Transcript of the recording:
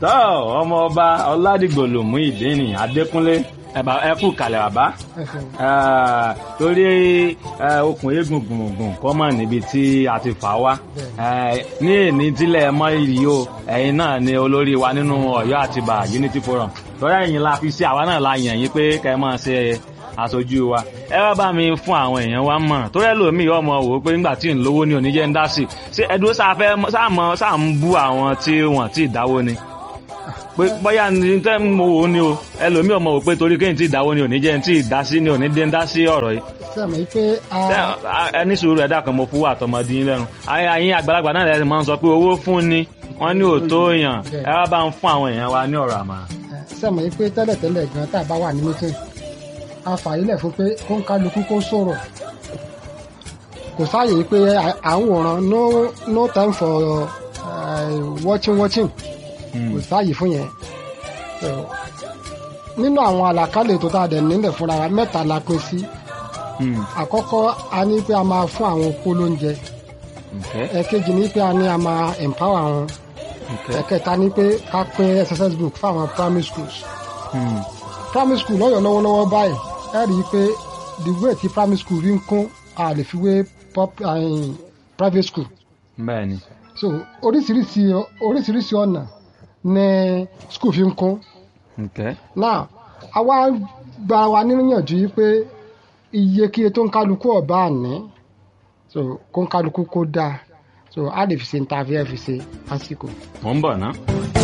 tọ́ ọmọ ọba ọládìgbòlùmú ìdíni adékúnlé ẹ̀bà ẹ kú kalẹ̀ bàbá ẹ ṣeun. Eh, torí eh, okùn eégún gbùngbùn kọ́ mọ̀ níbi tí a ti fà wá Eh, ní èní tílẹ̀ mọ́ ìrì o ẹ̀yin náà ni olórí wa nínú ọ̀yọ́ àtibá unity forum torí ẹ̀yin la fi sí àwa náà la yàn yín pé kẹ́ ẹ máa ṣe aṣojú wa ẹ wá bá mi fún àwọn èèyàn wa mọ̀ torí ẹlòmíì ọmọ wò ó pé nígbà tí ń lówó ní oníjẹ́ ń dá sí ṣé ẹdúró sáfẹ́ sáàmọ́ sáà ń bú àwọn tí wọ́n ti dáwó ni pé bóyá ní tẹ́ mo wò ó ni o ẹlòmíì ọmọ wò pé torí kéyìn tí ìdáwó ni oníjẹ́ ń tí ì dá sí ni oníjẹ́ ń dá sí ọ̀rọ̀ yìí sẹ́mi pé a Ṣé- a- ẹni sùúrù ẹ̀dá kan mo fún àtọmọdé yín lẹ́nu ayé ayé àgbàlagbà náà lẹ́sìn máa ń sọ pé owó fún ni wọ́n ní òótọ́ èèyàn ẹ wá bá ń fún àwọn èèyàn wa ní ọ̀rọ̀ àmàrà. sẹ́mi pé tẹ́lẹ̀tẹ́lẹ̀ gan tá a bá wà ní meeting a fàyílẹ̀ fún pé kó ń kálukú kó sọ̀rọ̀ kò sáàyè pé à- à ń wòran no no time for uh, watching watching kò sáàyè fún yẹn So, nínú àwọn àlàkalẹ̀ tó tá a dẹ̀ nílẹ̀ fúnra wa mẹ́ta la pín sí Hmm, àkọ́kọ́ a ní pé a máa fún àwọn opó lóúnjẹ okay, ẹ̀kejì ní pé a ní a máa empower wọn okay, ẹ̀kẹta ní pé ká pín exercise book fáwọn primary schools hmm, primary school lọ́yọ̀ lọ́wọ́lọ́wọ́ báyìí ẹ rí i pé the way tí primary school rí ń kún a lè fi wé pop- eh, private school bẹ́ẹ̀ ni so oríṣiríṣi oríṣiríṣi ọ̀nà ní school fi ń kún okay, now àwa gba wa níyànjú yìí pé iye kíye tó ń kálukú ọ̀bá àní so kó ń kálukú kó dáa so a lè fi ṣe ní ta fi ẹ fi ṣe lásìkò. mò ń bọ̀ ná.